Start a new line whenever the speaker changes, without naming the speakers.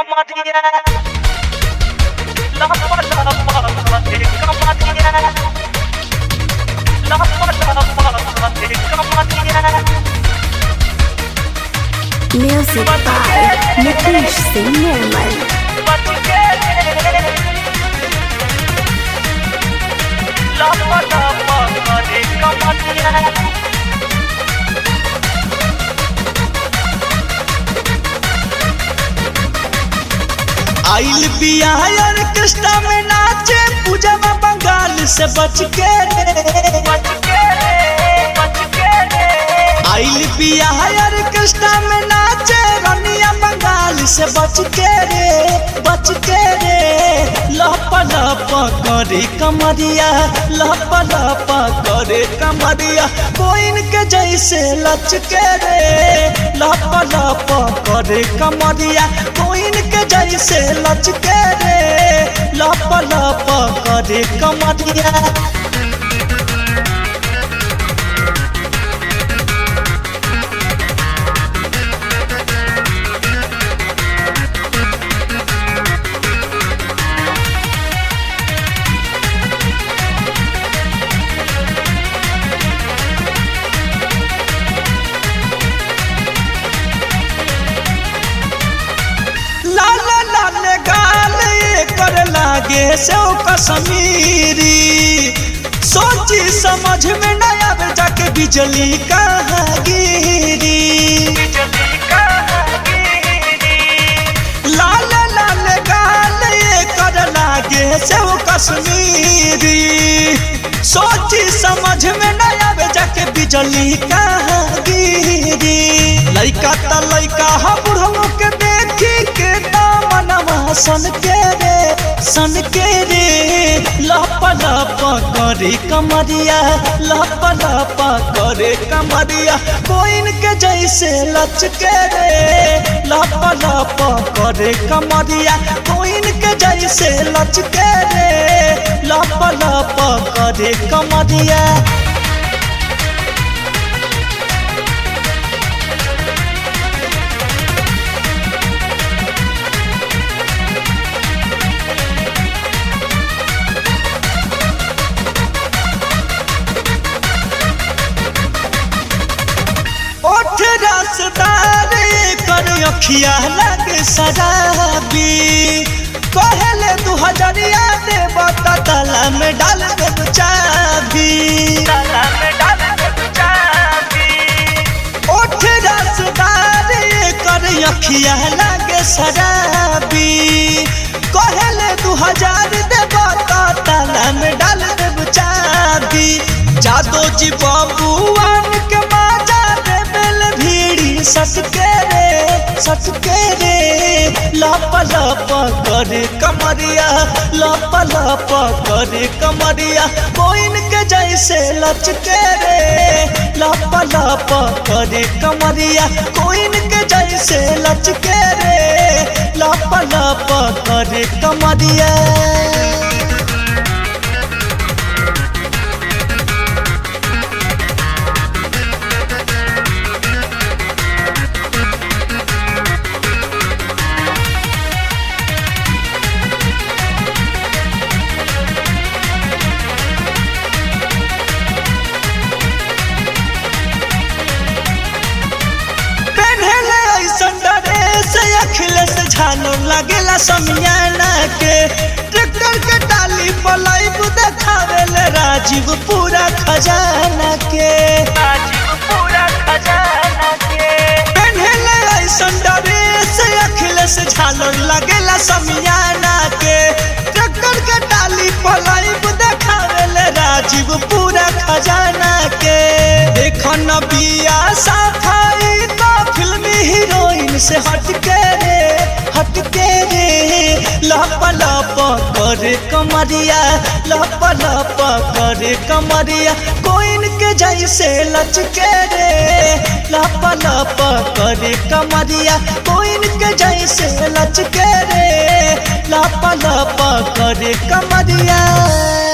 कमरिया लपा लपा के कमरिया लपा लपा के कमरिया
Music by Nitish Singh Nirmal.
बच के लपा लपा के कमरिया
आइल बिया ऑर्केस्ट्रा में नाचे पूजा बंगाल से बच के रे
बच के बच के
आइल बिया ऑर्केस्ट्रा में नाचे रनिया बंगाल से बच के रे बच के रे लप लप करे कमरिया लप लप करे कमरिया कोइन के जैसे लच के रे लप लप करे कमरिया कोइन के जैसे लच के रे लप लप करे कमरिया लाल लाल गाल कर लागे से कश्मीरी सोची समझ में न आवे जाके बिजली कहाँ गिरी
बिजली का गिरी
लाल लाल गाल कर लागे से कश्मीरी सोची समझ में न आवे जाके बिजली कहाँ गिरी लइका त लइका हा बुढ़ऊ के देखी के दामनवा सन के रे सन के रे लप लप करे कमरिया लप लप करे कमरिया कोइन के जैसे लच के रे लप लप करे कमरिया कोइन के जैसे लच के रे लप लप करे कमरिया ओठ रसदार कर अखिया लग शराबी कहले दू हजरिया देव तला में डाल देव चाबी
ताला में डाल दे चाबी
ओठ रसदार कर अखिया लग शराबी कहले दू हजार देव तला में डाल देव चाबी जादो जी बबुआन के माजा देबेल भीड़ी सटके रे सटके रे लप लप करे कमरिया लप लप करे कमरिया कोइन के जैसे लचके रे लप लप करे कमरिया कोइन के जैसे लचके रे लप लप करे कमरिया पहले ऐसन ड्रेस अखिलेश झालो लगेला समियाना के ट्रैक्टर के टाली पलाइब देखावेले राजीव पूरा खजाना के
राजीव पूरा खजाना के
पहले ऐसन ड्रेस अखिलेश झालो लगेला समियाना के ट्रैक्टर के टाली पलाइब देखावेले राजीव पूरा खजाना के देखो न बिया सफाई तो फिल्मी हीरोइन से हटके रे हटके रे लप लप करे कमरिया लप लप करे कमरिया कोइन के जैसे लचके रे लप लप करे कमरिया कोइन के जैसे लचके रे लप लप करे कमरिया